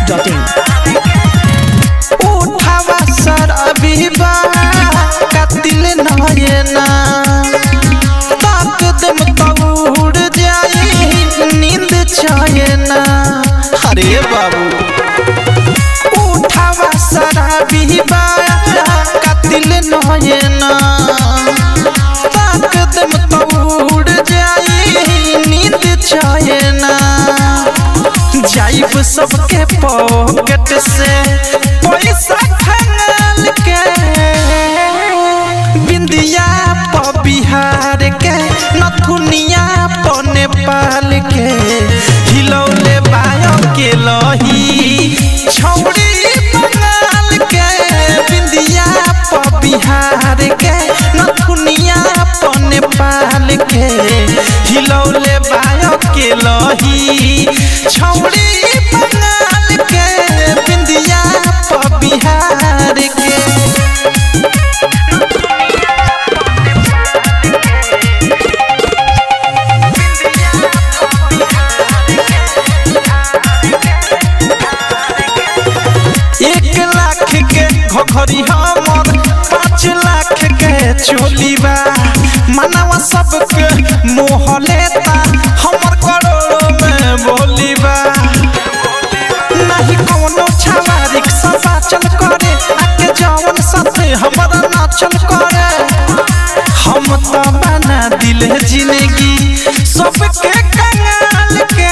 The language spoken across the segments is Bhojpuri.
masti.in. उठावा शराबी बा कतिल नयना ताक दम तउड़ जाई नींद चयना अरे बाबू उठावा शराबी बा कतिल नयना ताक दम तउड़ जाई नींद चयना जाइब सबके पॉकेट से पैसा खंगाल के बिंदिया प बिहार के नथुनिया प नेपाल के हिलौले बायो के लही छौड़ी बंगाल के बिंदिया प बिहार के नथुनिया प नेपाल के हिलौले बायो के लही छौड़ी बंगाल के बिंदिया प बिहार के एक लाख के घघरी हमर पाँच लाख के चोली बा मनवा सबके मोह लेता हमर करोड़ों में बोली बा नहीं कोनो छावा रिक्शा चल करे आके जवन साथे हमारा नाचल करे हम तो बना दिल जिंदगी सबके कंगाल के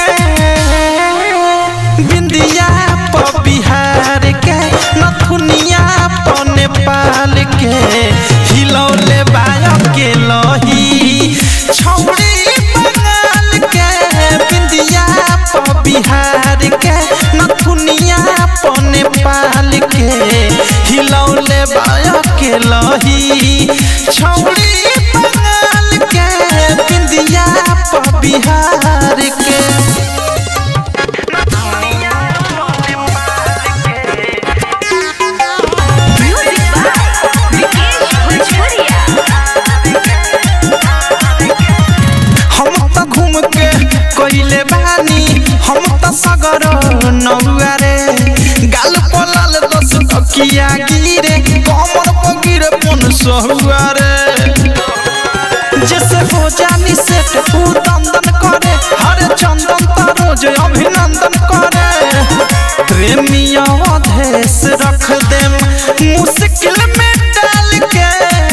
बिंदिया प बिहार के नथुनिया प नेपाल के हिलौले बायो के लही छौड़ी बंगाल के बिंदिया प बिहार के नथुनिया प नेपाल के हिलौले बायो के लही छौड़ी बंगाल के बिंदिया प बिहार के Music by Vikesh Bhojpuria. हम त घूम के कइले बानी हम त सगर नौआ रे गाल पलाल दस तकिया गिरे कमर पगिर पन सहुआ रे जैसे हो जानी सेट ऊ दंदन करे हर चंदन त रोज अभिनंदन करे प्रेमिया अधेस रख देम मुश्किल में डाल के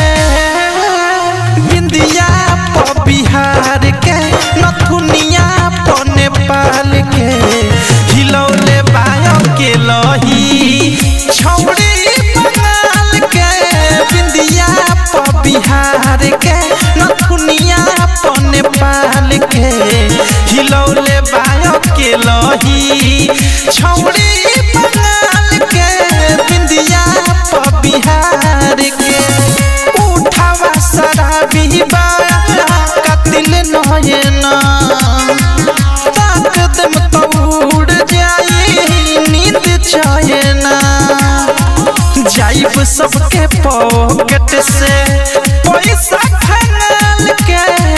बिंदिया प बिहार के नथुनिया प नेपाल के हिलौले बायो के लही छौड़ी बंगाल के बिंदिया प बिहार के नथुनिया प नेपाल के हिलौले बायो के लही छौड़ी बंगाल के बिंदिया प बिहार के उठावा शराबी बा कतिल नयना ताक दम तउड़ जाई नींद चयना जाइब सबके पॉकेट से पैसा खंगाल के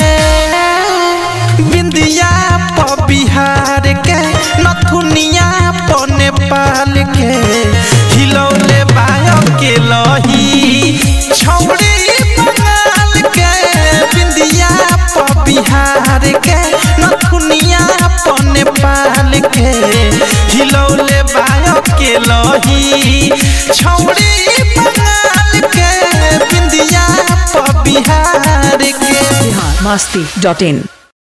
बिंदिया प बिहार के नथुनिया प नेपाल के हिलौले बायो के लही छौड़ी बंगाल के बिंदिया प बिहार के नथुनिया प नेपाल के हिलौले बायो के लही छौड़ी बंगाल के बिंदिया प बिहार के Bihar masti.in.